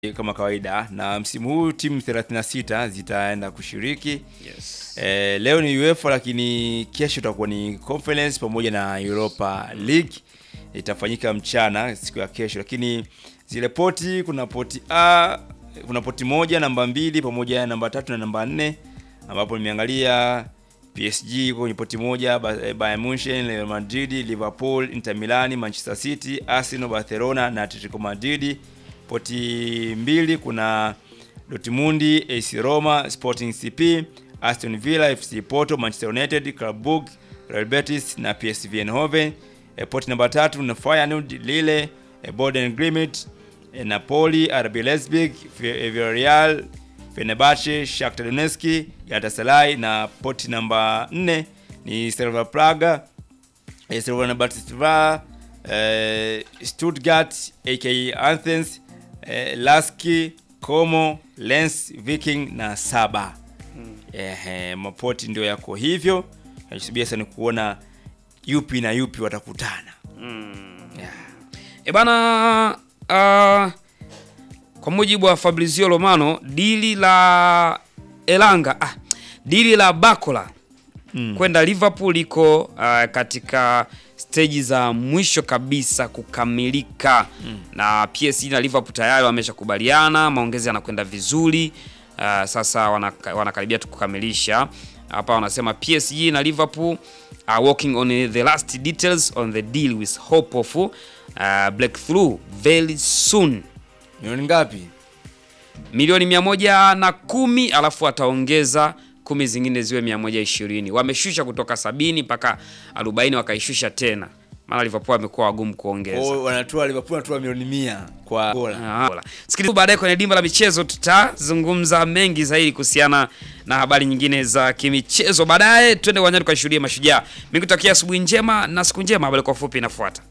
kama kawaida, na msimu huu timu 36 zitaenda kushiriki. Yes. E, leo ni UEFA lakini kesho itakuwa ni Conference pamoja na Europa League itafanyika mchana siku ya kesho, lakini zile poti, kuna poti A, kuna poti moja, namba mbili pamoja na namba tatu na namba nne ambapo nimeangalia PSG iko kwenye poti moja, Ba- Bayern Munchen, Real Madrid, Liverpool, Inter Milan, Manchester City, Arsenal, Barcelona na Atletico Madrid. Poti mbili kuna Dortmund, AC Roma, Sporting CP, Aston Villa, FC Porto, Manchester United, Club Brugge, Real Betis na PSV Eindhoven. E, poti namba tatu na Feyenoord, Lille, e, Boden Glimt, e, Napoli, RB Leipzig, Vi- Villarreal, Fenerbahce, Shakhtar Donetsk, Galatasaray na poti namba 4 ni Slavia Praga, eh, Slovan Bratislava, eh, Stuttgart aka Athens, eh, Laski, Como, Lens, Viking na Saba. Ehe, mapoti ndio yako hivyo. Nachosubia sana ni kuona yupi na yupi watakutana. Yeah. E bana uh, kwa mujibu wa Fabrizio Romano dili la Elanga ah, dili la Bakola Mm. kwenda Liverpool liko uh, katika steji za mwisho kabisa kukamilika na PSG na Liverpool tayari wameshakubaliana, maongezi yanakwenda vizuri. Uh, sasa wanaka, wanakaribia tu kukamilisha hapa. Wanasema PSG na Liverpool are working on the last details on the deal with hope of uh, breakthrough very soon. Milioni ngapi? Milioni mia moja na kumi alafu ataongeza kumi zingine ziwe mia moja ishirini. Wameshusha kutoka sabini mpaka arobaini wakaishusha tena, maana Liverpool amekuwa wagumu kuongeza. Oh, wanatoa Liverpool wanatoa milioni 100 kwa gola. Ah, bora. Sikiliza baadaye kwenye dimba la michezo tutazungumza mengi zaidi kuhusiana na habari nyingine za kimichezo. Baadaye twende uwanjani tukashuhudia mashujaa. Mimi kutakia asubuhi njema na siku njema. Habari kwa ufupi inafuata.